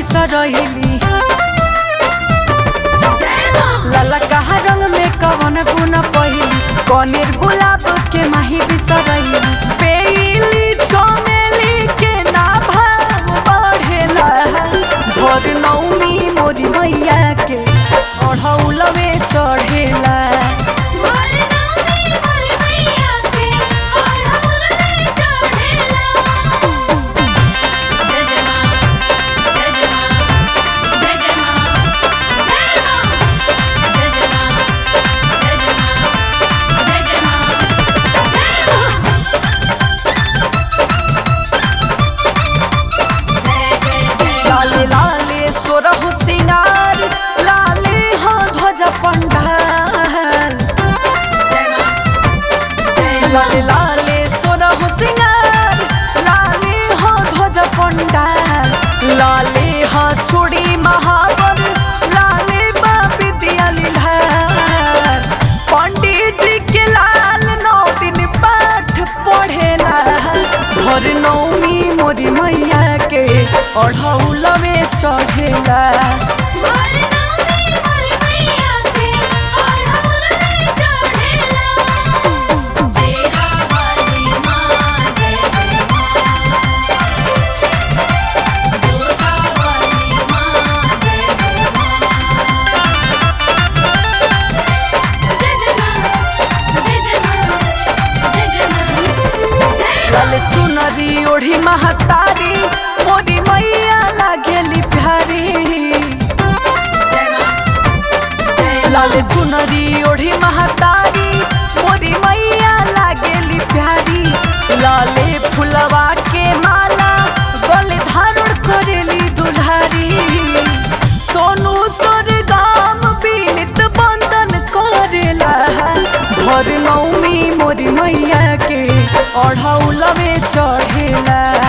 बिसरैली लाला कहा रंग में कवन गुना पहिली कनेर गुलाब के माही बिसरैली बेली चमेली के ना भाव बढ़ेला भर नौमी मोरी मैया के अढ़ौलवे चढ़ेला लाले लाले सोरह सिंगार लाले हो ध्वज पंडाल लाले लाले सोरह सिंगार लाले हो ध्वज पंडाल लाले हो चूड़ी महावर लाले बा विद्या लीलार पंडित जी के लाल नौ दिन पाठ पढ़ेला भर नौमी मोरी मैया के अढ़ौलवे चढ़ेला लाल चुनरी ओढ़ी महतारी मोरी मैया लागेली प्यारी लाल चुनरी ओढ़ी महतारी मोरी मैया लागेली प्यारी लाले फुलवा के माला गले धारण करेली दुल्हारी सोनू सरगाम बीनित बंदन करेला भर नौमी मोरी मैया के अढ़ौलवे चढ़ेला